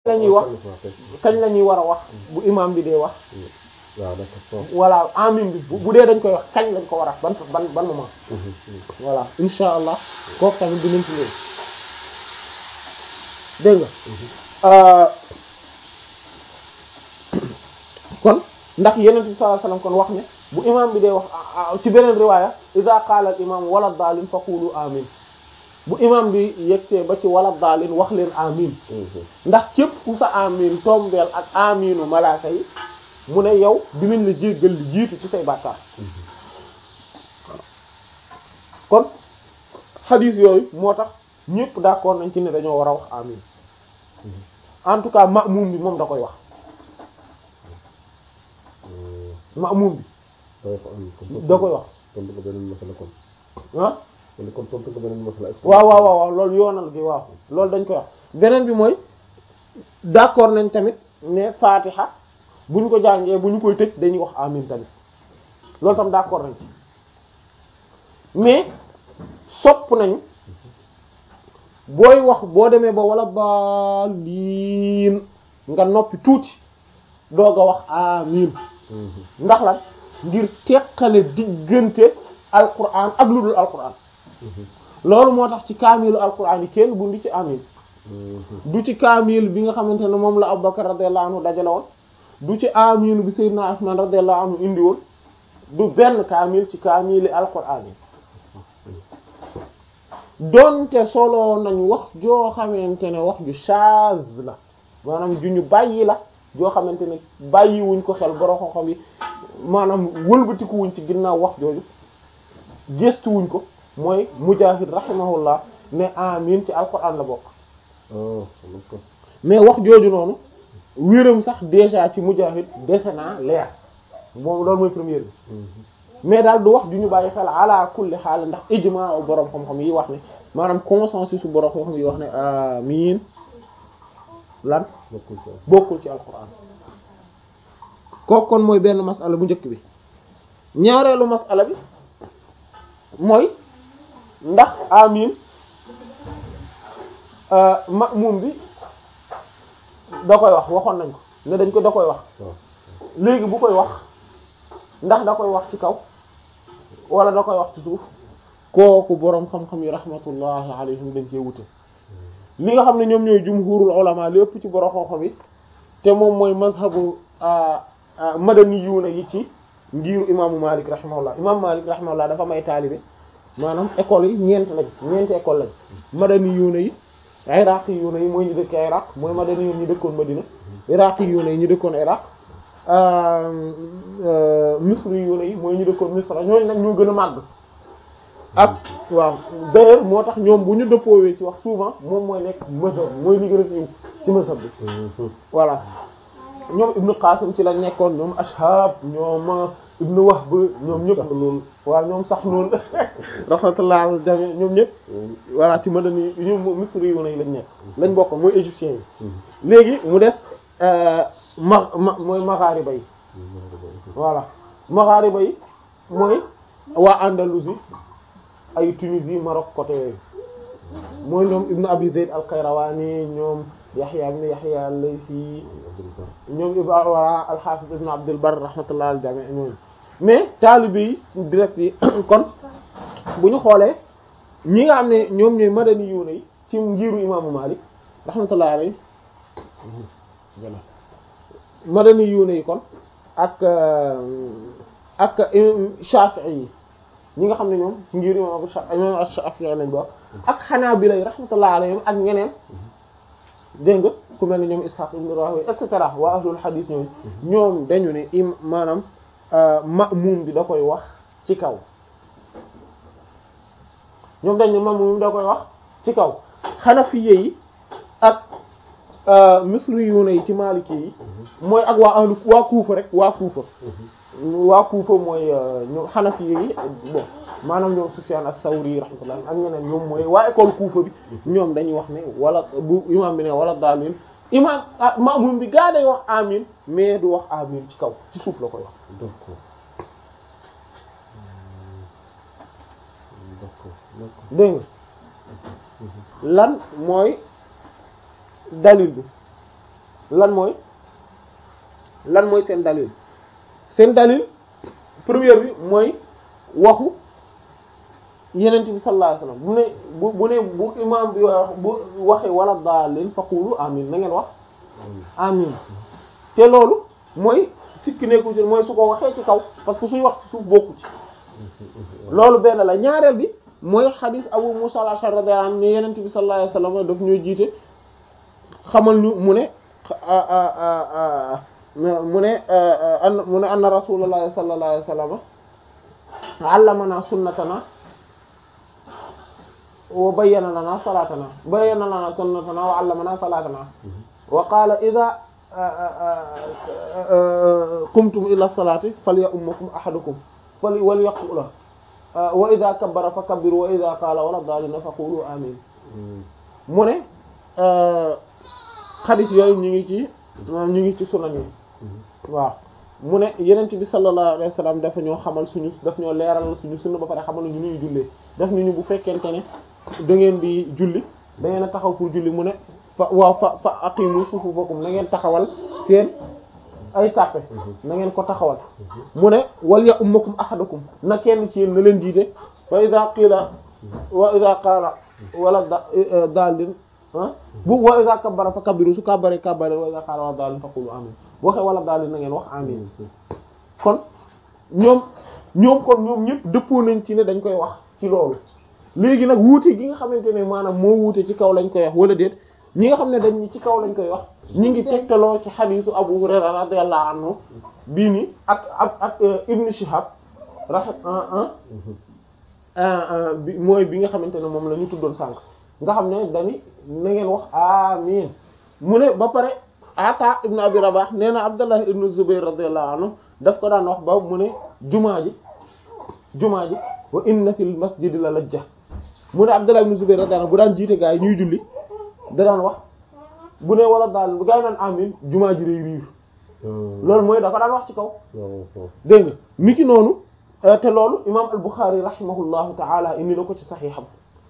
la ñuy wax kañ la ñuy war a wax bu imam bi dee wax waaw d'accord voilà amin bi bu dee dañ koy wax kañ lañ ko war a ban ban ban moment voilà insha allah kooku tamit dinañ ci ñëw dégg nga kon ndax yeneen bi sallallahu alayhi wasallam kon wax ne bu imam bi dee wax ci beneen riwaaya iza qaala al imam wala daalin faqulu amin bu imam bi yegsee ba ci wala daalin wax leen amin ndax képp ku sa amin tombeel ak aminu malaaka yi mu ne yow dinañ la jéggal li jiitu ci say bàkkaar kon xadiis yooyu moo tax ñépp d'accord nañ ci ne dañoo war a wax amin en tout cas ma'mum bi moom da koy wax ma'mum bi da koy wax tontu ko beneen masala kon ah kon kon tontu ko beneen masala waaw waaw waaw waaw loolu yoonal gi waaw loolu dañ koy wax beneen bi mooy d'accord nañ tamit ne fatiha bu ñu ko jàngee bu ñu koy tëj dañuy wax amin tamit loolu tam d'accord nañ ci mais sopp nañu booy wax boo demee ba wala baliin nga noppi tuuti doog a wax amin ndax lan ngir teqale diggante alquran ak lu dul alquran loolu moo tax ci kaamilu alquran yi kenn bu ndi ci amin du ci kaamil bi nga xamante ne moom la Abubakar radiyallahu anhu dajale woon du ci amin bi Seydina Usman radiyallahu anhu indi woon du benn kaamil ci kaamili alquran yi donte solo nañ wax joo xamante ne wax ju chaz la maanaam ju ñu bàyyi la joo xamante ne bàyyi wuñ ko xel borom xam-xam yi maanaam wëlbatiku wuñ ci ginnaaw wax jooju gëstu wuñ ko mooy Mujaahid rahimahullah ne amin ci alquran la bokk mais wax jooju noonu wéram sax déjà ci Mujaahid dese naa leer moom loolu mooy première bi mais daal du wax ju ñu bàyyi xel ala kulli xaal ndax ijmaa borom xam-xam yi wax ne maanaam consensus su borom xam-xam yi wax ne amin lan bokkul ci alquran kooku kon mooy benn masala bu njëkk bi ñaareelu masala bi mooy ndax amin ma'mum bi da koy wax waxoon nañ ko ne dañ ko da koy wax léegi bu koy wax ndax da koy wax ci kaw wala da koy wax ci suuf kooku boroom xam-xam yi rahmatullahi alayhim dañ cee wute li nga xam ne ñoom ñooy jumhurul ulama li ëpp ci boroom xam-xam yi te moom mooy mazhabu madaniyuuna yi ci ngiiru imaamu Malik rahimahullah imaamu Malik rahimahullah dafa may taalibe maanaam école yi ñeent lañ ñeenti école lañ madaniyuuna yi iraqiyuuna yi mooy ñu dëkk Iraq mooy madaniyuuna ñu dëkkoon Madina iraqiyuuna yi ñu dëkkoon Iraq misriyuuna yi mooy ñu dëkkoon Misra ñooñu nag ñoo gën a màgg ak waaw d'ailleurs moo tax ñoom bu ñu dëppoowee ci wax souvent moom mooy nekk mazhab mooy li gën a siiw ci mazhab bi voilà ñoom Ibnu Qasim ci lañ nekkoon ñoom Ashhab ñoom Ibnu Wahb ñoom ñëpp loolu waaw ñoom sax noonu rahmatullah al jami ñoom ñëpp voilà ci madani ñoom misriyuuna yi lañ nekk lañ bokk mooy égyptiens yi léegi mu des ma ma mooy maghariba yi voilà maghariba yi mooy waa Andalousie ay Tunisie Maroc côté yooyu mooy ñoom Ibn Abi Zayd al-Qayrawani ñoom Yahya ibn Yahya al-Laythi ñoom Ibn voilà al-Hafiz Ibn Abd al-Barr rahmatullah al-jami' ñooñu mais taalibe yi direct yi kon bu ñu xoolee ñi nga xam ne ñoom ñooy madani yuuna yi ci ngiru imaamu Malik rahmatullah alayhi madani yuuna yi kon ak ak Shafi'i yi ñi nga xam ne ñoom ci ngir imam imam Shafi'i lañ bokk ak Hanabila yi rahmatullah alayhim ak ñeneen dégg nga ku mel ne ñoom Ishaq ibn Rahowi et cetera waa ahlul hadith ñoom ñoom dañu ne im maanaam ma'mum bi da koy wax ci kaw ñoom dañ ne ma'mum bi da koy wax ci kaw Hanafiyye yi ak misriyuuna yi ci Maliki yi mooy ak waa ahlu waa Kuufa rek waa Kuufa waa Kuufa mooy ñoom Hanafi yi bon maanaam ñoom Sufyaan as-Sawri rahmatullah ak ñeneen ñoom mooy waa école Kuufa bi ñoom dañuy wax ne wala bu imaam bi ne wala daalin imaam maamum bi gaa day wax amin mais du wax amin ci kaw ci suuf la koy wax. d'accord d'accord d'accord dégg nga lan mooy dalil bi lan mooy lan mooy seen dalil seen dalil première bi mooy waxu yenent bi sallallahu alayhi wasallam bu ne bu bu ne bu imam bi wax bu waxee wala daalin faqulu amin na ngeen wax amin te loolu mooy sikki nekku ci mooy su ko waxee ci kaw parce que suy wax ci suuf bokku ci loolu benn la ñaareel bi mooy xadis Abu Musa al-Ash'ari radiyallahu anhu ne yenent bi sallallahu alayhi wasallam daf ñoo jiite xamal ñu mu ne mu ne an mu ne anna rasulullahi sallallahu alayhi wasallam allamana sunnatana wa bayyana lana salatana bayyana lana sunnatana wa allamana salatana wa qala idha qumtum ila salati falya'ummakum ahadukum fal walyaqula wa idha kabbara fakabbiru wa idha qala wala daalina faqulu amin mu ne xadis yooyu ñu ngi ci moom ñu ngi ci sunan yi waaw mu ne yenent bi sallallahu alayhi wasallam dafa ñoo xamal suñu daf ñoo leeral suñu sunna ba pare xamal ñu ñuy jullee daf ni ñu bu fekkente ne da ngeen di julli da ngeen a taxaw pour julli mu ne fa waaw fa fa aqimu sufufakum na ngeen taxawal seen ay sàppe na ngeen ko taxawal mu ne wal ya ummakum ahadukum na kenn ci yéen na leen jiite wa idha qila wa idha qala wala da daalin bu wa idha kabbara fa kabbiru su kabbare kabbare wa idha qala wala daalin fa qulu amin bu waxee wala daalin na ngeen wax amin kon ñoom ñoom kon ñoom ñëpp dëppoo nañ ci ne dañ koy wax ci loolu léegi nag wuute gi nga xamante ne maanaam moo wuute ci kaw lañ koy wax wala déet ñi nga xam ne dañ ni ci kaw lañ koy wax ñi ngi tegtaloo ci xadiisu Abu Hurayra radiyallahu anhu bii nii ak ak ak Ibn Shihab raxat bi mooy bi nga xamante ne moom la ñu tuddoon sànq nga xam ne dani na ngeen wax amin mu ne ba pare Ata ibn Abi Rabah nee na Abdullah ibn Zubayr radiyallahu anhu daf ko daan wax ba mu ne jumaa ji jumaa ji wa inna fil masjidi la lajja mu ne Abdullah ibn Zubayr radiyallahu anhu bu daan jiite gaa yi ñuy julli da daan wax bu ne wala daal bu gaa yi naan amin jumaa ji day riir loolu mooy da ko daan wax ci kaw dégg nga mi ki noonu te loolu imam al-Bukhari rahimahullahu ta'ala indi na ko ci saxiixam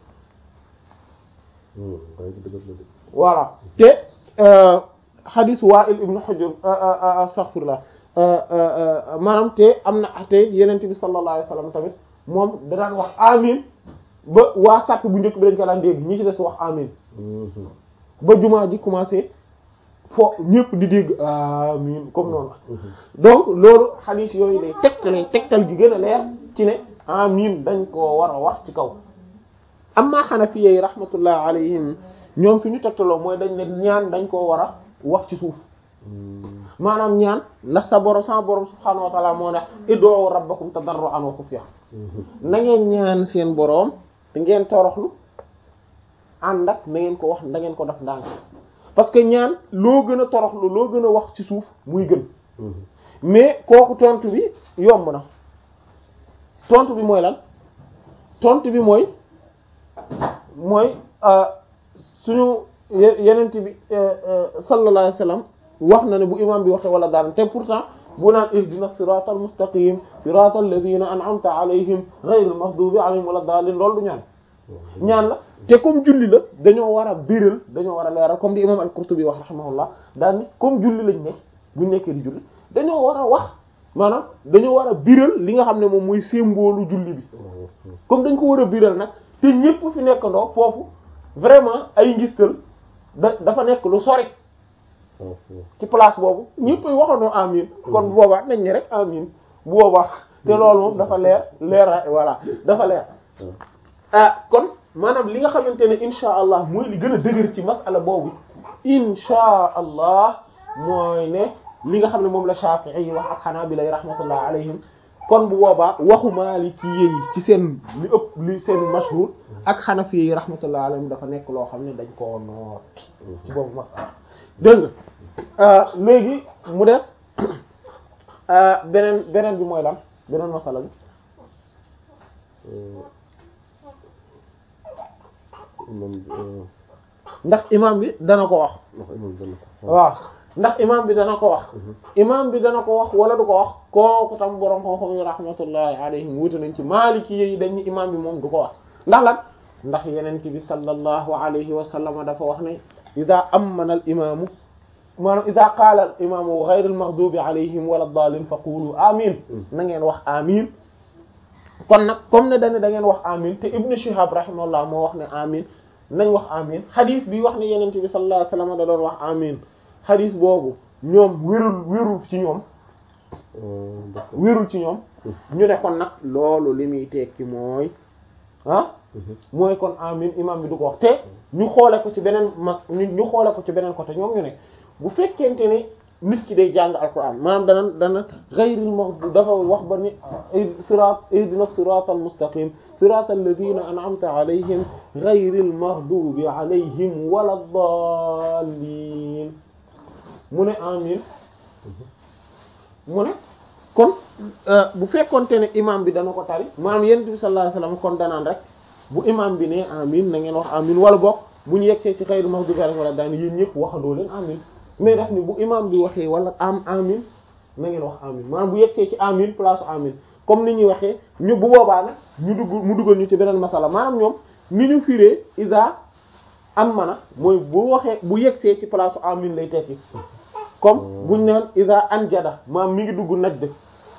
voilà te hadith Wa'il ibn Hujr astaghfirullah maanaam te am na te yenente bi sallallahu alayhi wasallam tamit moom da daan wax amin ba waa sàkk bu njëkk bi dañ ko daan dégg ñi ci des wax amin ba jumaa ji commencé fo ñëpp di dégg amin comme noonu donc loolu hadith yooyu lay tegtale tegtal gi gën a leer ci ne amin dañ koo war a wax ci kaw amma Hanafiyya yi rahmatullah alayhim ñoom fi ñu tegtaloo mooy dañ ne ñaan dañ koo war a wax ci suuf maanaam ñaan ndax sa borom sa borom subhaanahu wa ta'ala moo ne id'u rabbakum tadarru'an wa khufya na ngeen ñaan seen boroom te ngeen toroxlu ànd ak na ngeen ko wax na ngeen ko def ndànk parce que ñaan loo gën a toroxlu loo gën a wax ci suuf muy gën mais kooku tontu bi yomb na tontu bi mooy lan tontu bi mooy mooy suñu yenent bi sallallahu alayhi wasallam wax na ne bu imam bi waxee wala daal te pourtant bu naan ihdina siratal mustaqim siratal ladina an'amta alayhim ghayril maghdubi alayhim wala daalin loolu du ñaan ñaan la te comme julli la dañoo war a biral dañoo war a leeral comme di imam al-Qurtubi wax rahimahullah daal ni comme julli lañ ne buñ nekkee di julli dañoo war a wax maanaam dañoo war a biral li nga xam ne moom mooy symbole julli bi comme dañ ko war a biral nag te ñépp fi nekkandoo foofu vraiment ay ngistal da dafa nekk lu sori ci place boobu ñëpp ay waxandoo amin kon bu boobaa nañ ne rek amin bu boobaa te loolu moom dafa leer leer voilà dafa leer ah kon maanaam li nga xamante ne insha allah mooy li gën a dëgër ci masala boobu insha allah mooy ne li nga xam ne moom la Shafi'i yi wax ak Hanabila yi rahmatullah alayhim kon bu boobaa waxu Maliki yi ci seen li ëpp li seen mashhur ak Hanafi yi rahmatullah alayhim dafa nekk loo xam ne dañ koo noot ci boobu masala dégg nga léegi mu des beneen beneen bi mooy lan beneen masala bi ndax imam bi dana ko wax waaw ndax imam bi dana ko wax imam bi dana ko wax wala du ko wax kooku tam borom xam-xam yi rahmatullahi alayhim wuute nañ ci maliki yi dañ ni imam bi moom du ko wax ndax lan ndax yeneen bi sallallahu alayhi wa sallam dafa wax ne ida amana al imaamu maanaam ida qaala al imaamu ghayril maghdubi alayhim wala daalin fa qulu amin na ngeen wax amin kon nag comme ne dañu da ngeen wax amin te Ibn Shihab rahimahullah moo wax ne amin nañ wax amin xadis bi wax ne yenent bi sallallahu alayhi wasallam da doon wax amin xadis boobu ñoom wérul wérul ci ñoom wérul ci ñoom ñu ne kon nag loolu li muy tekki mooy ah mooy kon amin imam bi du ko wax te ñu xoole ko ci beneen ma ñu xoole ko ci beneen côté ñoom ñu ne bu fekkente ne nit ki day jàng alquran maanaam dana dana ghayril maghdub dafa wax ba ni sirat ihdina siratal mustaqim siratal ladina an'amta alayhim ghayril maghdubi alayhim waladdallin mu ne amin mu ne kon bu fekkonte ne imam bi dana ko tari maanaam yonent bi sallallahu alayhi wasallam kon danaan rek bu imam bi ne amin na ngeen wax amin wala bokk bu ñu yegsee ci ghayril maghdubi alayhim wala daan yéen ñëpp waxandoo leen amin mais daf ni bu imam bi waxee wala am amin na ngeen wax amin maanaam bu yegsee ci amin place amin comme ni ñuy waxee ñu bu boobaa nag ñu dugg mu dugal ñu ci beneen masala maanaam ñoom ni ñu firee isa am mana mooy bu waxee bu yegsee ci place amin lay tekki comme buñ naan isa anjada maanaam mi ngi dugg najd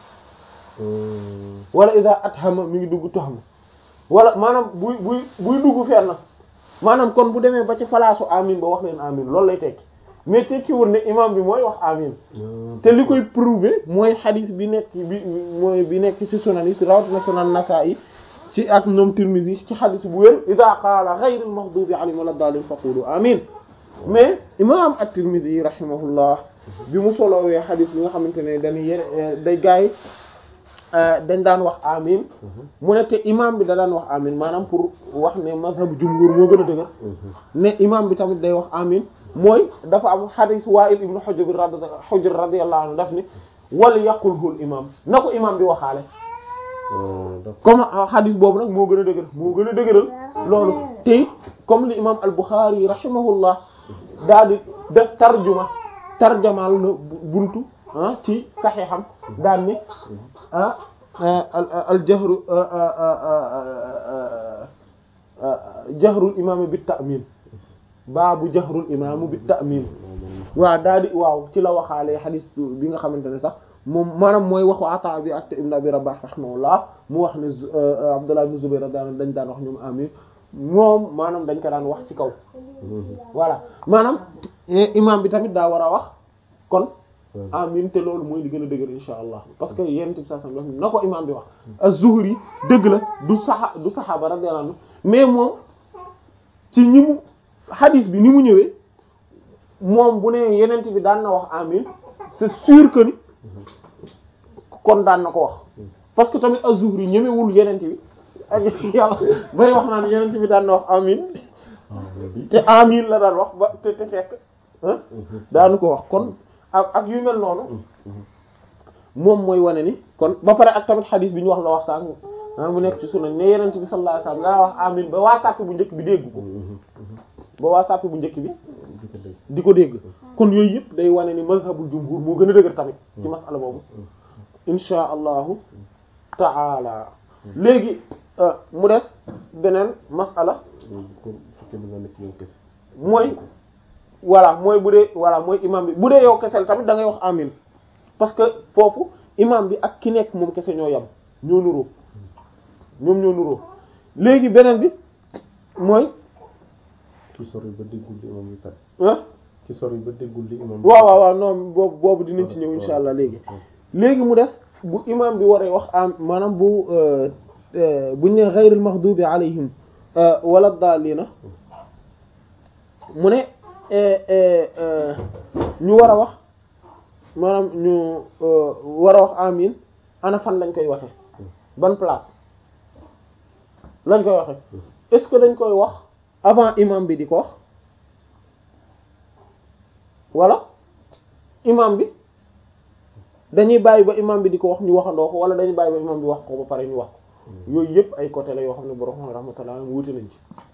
wala isa athama mi ngi dugg tuhama wala maanaam buy buy buy dugg fenn maanaam kon bu demee ba ci place amin ba wax leen amin loolu lay tekki mais tekkiwul ne imam bi mooy wax amin te li koy prouver mooy xadis bi nekk bi mooy bi nekk ci sunan yi si rawatina sunan Nasa'i ci ak ñoom Tirmidhi ci xadis bu wér idha qaala ghayril maghdubi alayhim wala daalin faqulu amin mais imam at-Tirmidhi rahimahullah bi mu solowee xadis bi nga xamante ne dañuy yére day gaay dañ daan wax amin mu ne te imam bi da daan wax amin maanaam pour wax ne mazhab jumhur moo gën a dëgër ne imam bi tamit day wax amin mooy dafa am xadis Wa'il ibn Hujr Hujr radiyallahu anhu daf ni wal yaqulhu al imam na ko imam bi waxaale comme xadis boobu nag moo gën a dëgër moo gën a dëgëral loolu te it comme li imam al-Bukhari rahimahullah daal di def tarjuma tarjamaal na buntu ah ci saxiixam daan ni ah al jahru jahrul imaam bi ta'min baabu jahrul imaam bi ta'min waaw daal di waaw ci la waxaalee xadis bi nga xamante ne sax moom maanaam mooy waxu Ataa bi ak Ibn Abi Rabah rahimahullah mu wax ne Abdullah ibn Zubayr daan dañ daan wax ñoom amin moom maanaam dañ ko daan wax ci kaw voilà maanaam imaam bi tamit daa war a wax kon amin te loolu mooy li gën a dëgër insha allah parce que yéen tib sa sam wax na ko imaam bi wax az-Zuhri dëgg la du saxa du saxaaba radiyallahu anhu mais moom ci ñi mu hadis bi ni mu ñëwee moom bu ne yenent bi daan na wax amin c'est sûr que ni kon daan na ko wax parce que tamit az-Zuhri ñemewul yenent bi ak yàlla bay wax naan yenent bi daan na wax amin te amin la daan wax ba te te fekk daanu ko wax kon ak ak yu mel noonu moom mooy wane ni kon ba pare ak tamit xadis bi ñu wax la wax sànq mu nekk ci sunan ne yenent bi sallallahu alayhi wasallam daa wax amin ba waa sàppi bu njëkk bi dégg ko ba waa sàppi bu njëkk bi di ko dégg kon yooyu yëpp day wane ni mazhabul jumhur moo gën a dëgër tamit ci masala boobu insha allahu taala léegi mu des beneen masala mooy voilà mooy bu dee voilà mooy imam bi bu dee yow kesel tamit da ngay wax amin parce que foofu imam bi ak ki nekk moom kese ñoo yam ñoo nuroo ñoom ñoo nuroo léegi beneen bi mooy ki sori ba déggul li imam bi kat ah ki sori ba déggul li imam waaw waaw waaw non boobu boobu dinañ ci ñëw insha allah léegi léegi mu des bu imam bi waree wax am maanaam bu buñ ne ghayril maghdubi alayhim wala daalina mu ne ñu war a wax maanaam ñu war a wax amin ana fan lañ koy waxe ban place lañ koy waxe est-ce que dañ koy wax avant imam bi di ko wax wala imam bi dañuy bàyyi ba imam bi di ko wax ñu waxandoo ko wala dañuy bàyyi ba imam bi wax ko ba pare ñu wax ko yooyu yëpp ay côté la yoo xam ne borom rahmatullah wuute nañ ci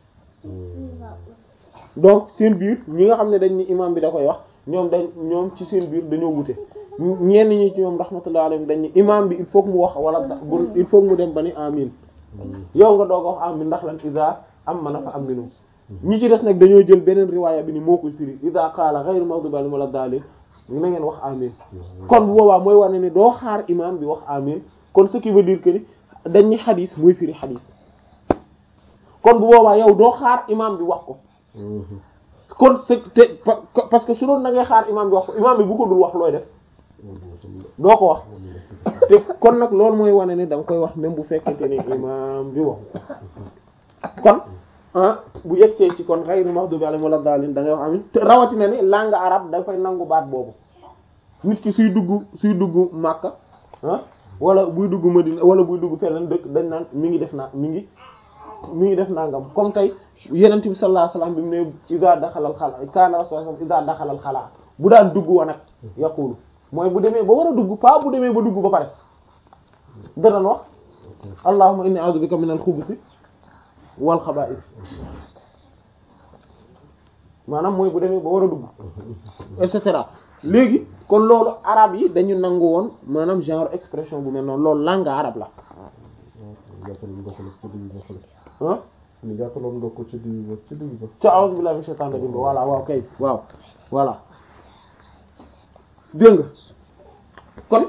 donc seen biir ñi nga xam ne dañ ni imam bi da koy wax ñoom dañ ñoom ci seen biir dañoo wute ñenn ñi ci ñoom rahmatullah alayhim dañ ni imam bi il faut que mu wax wala il faut que mu dem ba ni amin yow nga doog a wax amin ndax lan isa am mana fa aminu ñi ci des nag dañoo jël beneen riwaaya bi ni moo koy firi ida qaala ghayru maghdubi alayhim wala daalin na ngeen wax amin kon bu boobaa mooy wane ni doo xaar imam bi wax amin kon ce qui veut dire que ni dañ ni xadis mooy firi xadis kon bu boobaa yow doo xaar imam bi wax ko kon c'est te parce que su doon da ngay xaar imam bi wax ko imam bi bu ko dul wax looy def doo ko wax te kon nag loolu mooy wane ni da nga koy wax même bu fekkente ni imam bi waxu kon ah bu yegsee ci kon ghayru maghdubi alayhim wala daalin da ngay wax amin te rawatina ni langue arabe dafay nangu baat boobu nit ki suy dugg suy dugg Makka ah wala buy dugg Madina wala buy dugg feneen dëkk dañ naan mi ngi def naa mi ngi mi ngi def nangam comme tey yenent bi sallallahu alayhi wasallam bi mu ne iza daxalal xala kaana rasulullah iza daxalal xala bu daan dugg wa nag yaqulu mooy bu demee ba war a dugg pas bu demee ba dugg ba pare dana wax allahumma inni a'udhu bika minal xubuthi wal xabaa'is maanaam mooy bu demee ba war a dugg et cetera léegi kon loolu arabe yi dañu nangu woon maanaam genre expression bu mel noonu loolu langue arabe la ah ni gàttaloon nga ko ci digg ba ci digg ba ca a'udhu billahi minash shaitanir rajim voilà waaw kay waaw voilà dégg nga kon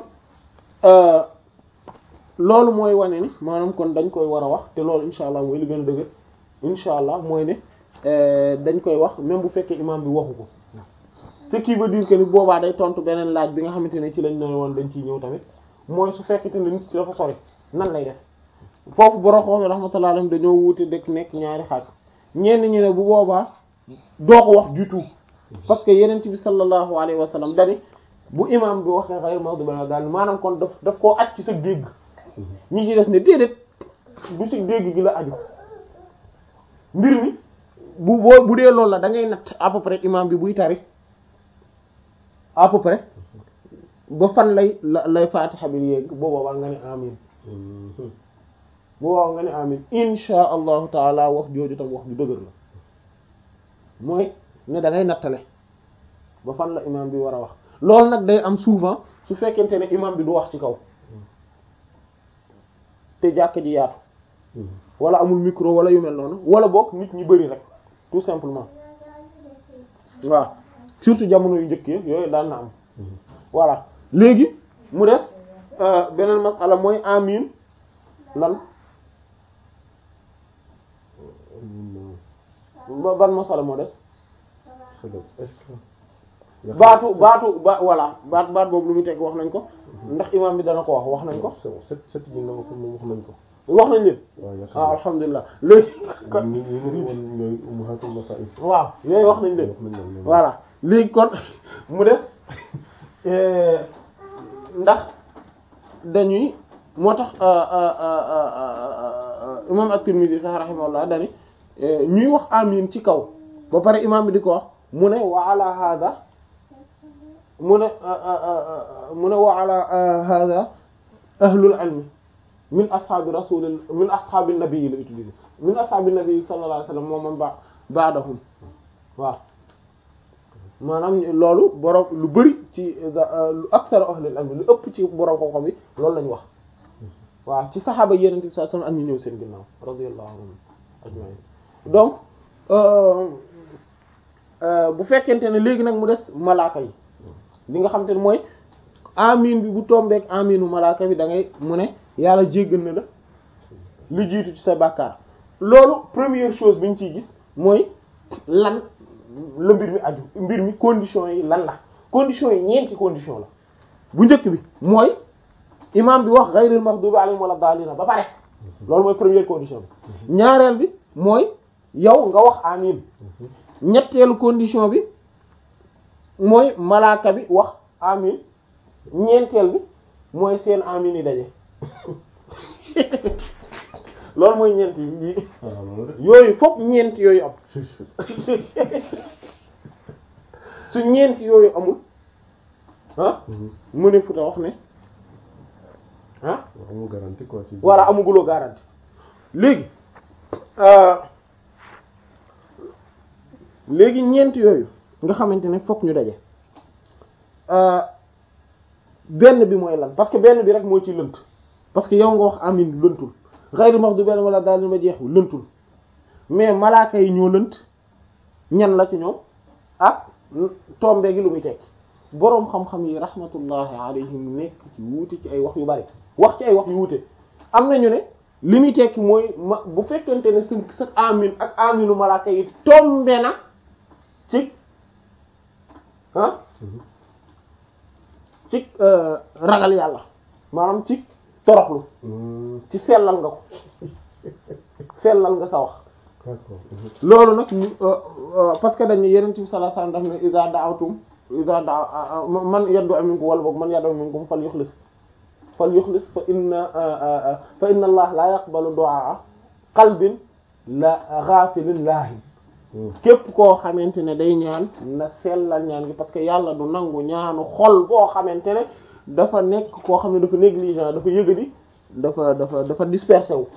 loolu mooy wane ni maanaam kon dañ koy war a wax te loolu insha allah mooy li gën a dëgër insha allah mooy ne dañ koy wax même bu fekkee imam bi waxu ko ce qui veut dire que ni boobaa day tontu beneen laaj bi nga xamante ne ci lañ ne woon dañ ciy ñëw tamit mooy su fekkente ne nit ki dafa sori nan lay def foofu borom xam rahmatullah alayhim dañoo wuute dëkk nekk ñaari xaaj ñenn ñi ne bu boobaa doo ko wax du tout parce que yeneen bi sallallahu alayhi wa sallam dani bu imam bi waxee xayr maghdubi alayhim daal maanaam kon daf daf koo aj ci sa dégg ñi ci des ne déedéet du ci dégg gi la aju mbir mi bu boo bu dee loolu la da ngay natt à peu près imam bi buy tari à peu près ba fan lay la lay fatiha bi yegg boo boobaa nga ne amin bu boobaa nga ne amin insha allahu taala wax jooju tam wax ju dëgër la mooy ne da ngay nattale ba fan la imam bi war a wax loolu nag day am souvent su fekkente ne imam bi du wax ci kaw te jàkk ji yaatu wala amul micro wala yu mel noonu wala boog nit ñi bari rek tout simplement waaw surtout jamono yu njëkk yooyu daan na am voilà léegi mu des beneen masala mooy amin lan ban masala moo des baatu baatu ba voilà baat baat boobu lu muy teg wax nañ ko ndax imam bi dana ko wax wax nañ ko set set yi nga wax moom wax nañ ko wax nañ leen waaw alhamdulilah léegi kon ñi ñi ñu woon ñooy ummahatul masail waaw yooyu wax nañ leen wax nañ leen voilà léegi kon mu des ndax dañuy moo tax imam at-Tirmidhi sax rahimahullah dani ñuy wax amin ci kaw ba pare imam bi di ko wax mu ne wa ala hada mu ne mu ne wa ala hada ahlul ilmi min ashaabi rasul min ashaabi nabi la utilisé min ashaabi nabi sallallahu alayhi wasallam moom man ba ba'dahum waaw maanaam loolu borom lu bari ci lu aksar ahlul ilmi lu ëpp ci borom xam-xam yi loolu lañu wax waaw ci saxaaba yeneen bi sallallahu alayhi wasallam ak ñu ñëw seen ginnaaw radiyallahu anhum ajma'in donc bu fekkente ne léegi nag mu des malaaka yi li nga xam te ne mooy amin bi bu tombeek aminu malaaka bi da ngay mu ne yàlla jéggal na la lu jiitu ci sa bàkkaar loolu première chose bi ñu ciy gis mooy lan la mbir mi aju mbir mi condition yi lan la condition yi ñeenti condition la bu njëkk bi mooy imam bi wax ghayril maghdubi alayhim wala daalina ba pare loolu mooy première condition bi ñaareel bi mooy yow nga wax amin ñetteelu condition bi mooy malaaka bi wax amin ñeenteel bi mooy seen amin yi daje loolu mooy ñeent yi yooyu fokk ñeent yooyu am su ñeent yooyu amul ah mu ne futa wax ne ah amul garantie quoi ci voilà amuguloo garantie léegi léegi ñeent yooyu nga xamante ne fokk ñu daje benn bi mooy lan parce que benn bi rek moo ci lënt parce que yow nga wax amin lëntul xayri max du benn wala daal ma jeexu lëntul mais malaaka yi ñoo lënt ñan la ci ñoom ak tombe gi lu muy tekki boroom xam-xam yi rahmatullahi alayhim nekk ci wuute ci ay wax yu bari wax ci ay wax yu wuute am nañu ne li muy tekki mooy ma bu fekkente ne sa sa amin ak aminu malaaka yi tombe na ci ah ci ragal yàlla maanaam ci toroxlu ci sellal nga ko sellal nga sa wax d'accord loolu nag ñu parce que dañu yeneen bi sallallahu alayhi wasallam daf ne iza da'awtum iza da man yaddu minkum wala boog man yaddu minkum fal yukhlis fal yukhlis fa inna fa inna allah la yaqbalu du'a qalbin la ghafilin lahi képp koo xamante ne day ñaan na sellal ñaan gi parce que yàlla du nangu ñaanu xol boo xamante ne dafa nekk koo xam ne dafa négligent dafa yëgadi dafa dafa dafa dispersé wu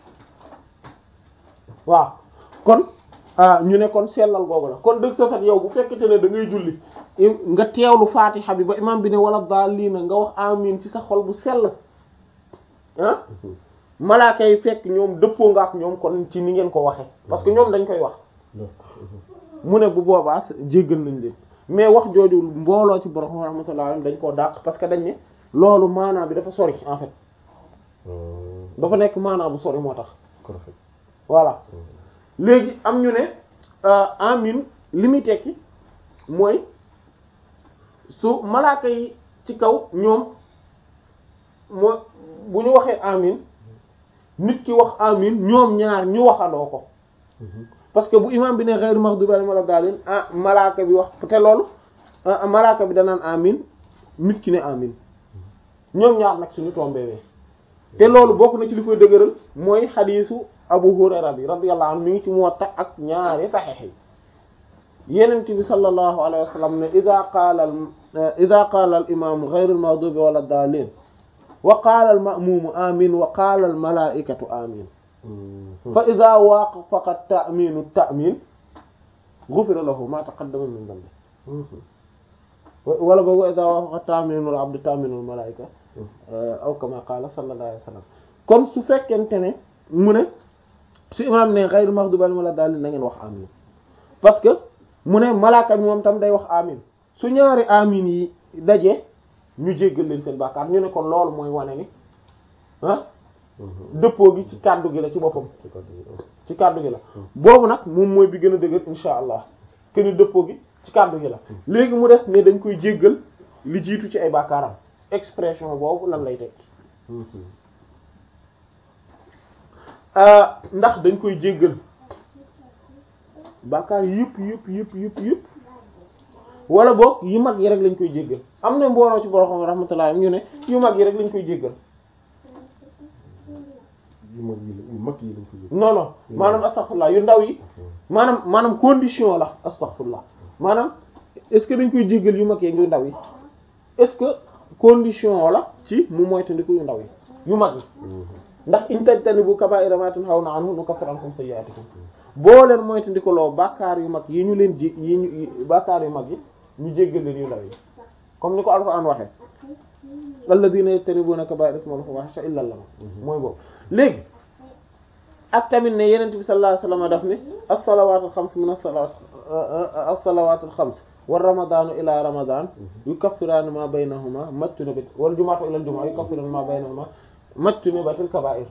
waaw kon ñu ne kon sellal googu la kon dëgg sa fait yow bu fekkete ne da ngay julli nga teewlu faatixa bi ba imam bi ne wala daalina nga wax amin ci sa xol bu sell ah malaaka yi fekk ñoom dëppoo nga ak ñoom kon ci ni ngeen ko waxe parce que ñoom dañ koy wax mu ne bu boobaa jéggal nañ leen mais wax jooju mbooloo ci borom rahmatullah alayhi dañ koo dàq parce que dañ ne loolu maanaa bi dafa sori en fait dafa nekk maanaa bu sori moo tax voilà léegi am ñu ne amin li muy tekki mooy su malaaka yi ci kaw ñoom moo bu ñu waxee amin nit ki wax amin ñoom ñaar ñu waxandoo ko parce que bu imam bi ne ghayr maghdubi alayhim wala daalin ah malaaka bi wax te loolu malaaka bi danaan amin nit ki ne amin ñoom ñaar nag suñu tombewee te loolu bokk na ci li koy dëgëral mooy xadiisu Abu Hurayra bi radiyallahu anhu mi ngi ci Muwatta ak ñaari saxiix yi Yonent bi sallallahu alayhi wa sallam ne idha qaala idha qaala al imaamu ghayr al maghdubi wala daalin wa qaala al ma'muumu amin wa qaala al malaa'ikatu amin fa idha waafaqa ta'minu ta'min ghufira lahu ma taqaddama min dhanbi wala boog wa idha waafaqa ta'minu al abdi ta'minu al malaa'ika aw kama qaala sallallahu alayhi wa sallam kon su fekkente ne mu ne su imaam ne ghayr maghdubi alayhim wala daalin na ngeen wax amin parce que mu ne malaaka bi moom tam day wax amin su ñaari amin yi daje ñu jéggal leen seen bàkkaar ñu ne kon loolu mooy wane ni ah dëppoo gi ci kàddu gi la ci boppam ci kàddu gi la boobu nag moom mooy bi gën a dëgër insha allah que ni dëppoo gi ci kàddu gi la léegi mu des ne dañ koy jéggal li jiitu ci ay bàkkaaram expression boobu lan lay tekki ndax dañ koy jéggal bàkkaar yëpp yëpp yëpp yëpp yëpp wala boog yu mag yi rek lañ koy jéggal am na mbooloo ci borom xam rahmatullah ñu ne yu mag yi rek lañ koy jéggal yu mag yi yu mag yi lañ koy jéggal non non maanaam astaghfirullah yu ndaw yi maanaam maanaam condition la astaghfirullah maanaam est-ce que dañ koy jéggal yu mag yi yu ndaw yi est-ce que condition la ci mu moytandiku yu ndaw yi yu mag yi ndax in tajtanibu kaba'ira ma tunhawna anhu nukaffir ankum sayyi'atikum boo leen moytandikuloo bàkkaar yu mag yi ñu leen ji yi ñu bàkkaar yu mag yi ñu jéggal leen yu ndaw yi comme ni ko alxuraan waxee alladhina yajtanibuna kaba'ira ismal fawahisha illa lam mooy boobu léegi ak tamit ne yenent bi sallallahu alayhi wasallam daf ni as-salawatul xams min as-salawat as-salawatul xams wa ramadanu ila ramadan yukaffirani ma baynahuma majtunibat wal jumu'atu ila al-jumu'a yukaffirani ma baynahuma majtunibatil kaba'ir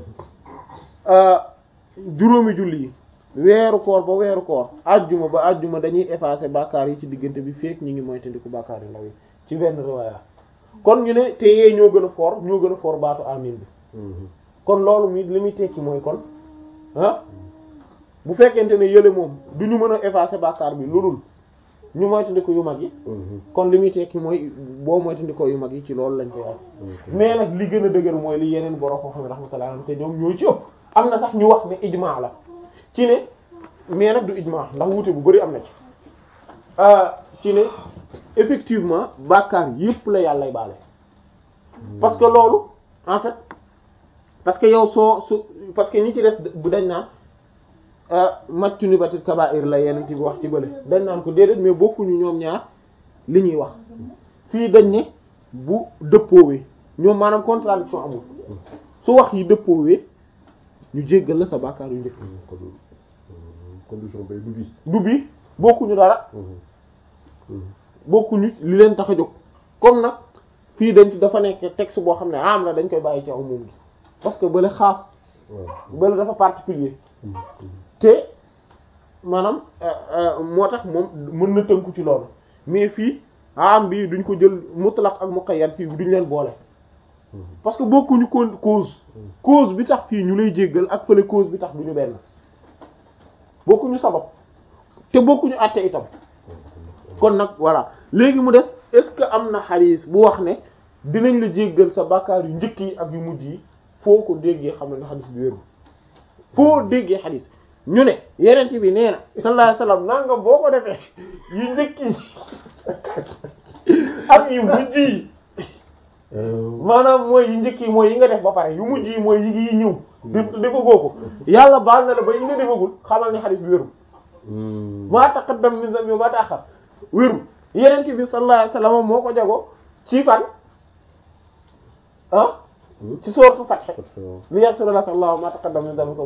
juróomi julli yi weeru koor ba weeru koor ajjuma ba ajjuma dañuy effacer bàkkaar yi ci diggante bi fekk ñi ngi moytandiku bàkkaar yu ndaw yi ci benn riwaaya kon ñu ne te yee ñoo gën a foor ñoo gën a foor baatu amin bi kon loolu mi li muy tekki mooy kon ah bu fekkente ne yële moom du ñu mën a effacer bàkkaar bi lu dul ñu moytandiku yu mag yi kon li muy tekki mooy boo moytandikoo yu mag yi ci loolu lañ koy wax mais nag li gën a dëgër mooy li yeneen borom koo xam ne rahmatullah te ñoom ñoo ci ëpp am na sax ñu wax ne ijmaa la ci ne mais nag du ijmaa ndax wuute bu bari am na ci ci ne effectivement bàkkaar yépp la yàllay baale parce que loolu en fait parce que yow soo su parce que ñi ci des bu dañ naan maccu ni batit kaba'ir la yeneen ci wax ci bële dañ naan ko déedéet mais bokkuñu ñoom ñaar li ñuy wax fii dañ ne bu dëppoowee ñoom maanaam contradiction amul su wax yi dëppoowee ñu jéggal la sa bàkkaar yu njëkk condition bay du bii. du bii bokkuñu dara bokkuñu li leen tax a jóg comme nag fii dañ dafa nekk texte boo xam ne am la dañ koy bàyyi ci aw moom gi parce que bële xaas waaw. bële dafa particulier te maanaam moo tax moom mën na tënku ci loolu mais fii am bi duñ ko jël mutlaq ak muqayyad fii duñ leen boole parce que bokkuñu con cause cause bi tax fii ñu lay jéggal ak fële cause bi tax duñu benn bokkuñu sabab te bokkuñu àtte itam kon nag voilà léegi mu des est-ce que am na xadiis bu wax ne dinañ la jéggal sa bàkkaar yu njëkk yi ak yu mujj yi foo ko déggee xam ne na xadiis bi wéru foo déggee xadiis ñu ne yeneen bi nee na sallallahu alayhi wasallam nanga boo ko defee yu njëkk yi ak yu mujj yi maanaam mooy yi njëkk yi mooy yi nga def ba pare yu mujj yi mooy yi ngi ñëw def defagoo ko yàlla baal na la ba yi nga defagul xamal ne xadiis bi wéru maa taqaddam min zambi ma ta'akhkhar wéru yeneen bi sallallahu alayhi wasallam moo ko jago ci fan ah ci sourate Fath li yaghfira laka Allahu ma taqaddama min dhanbika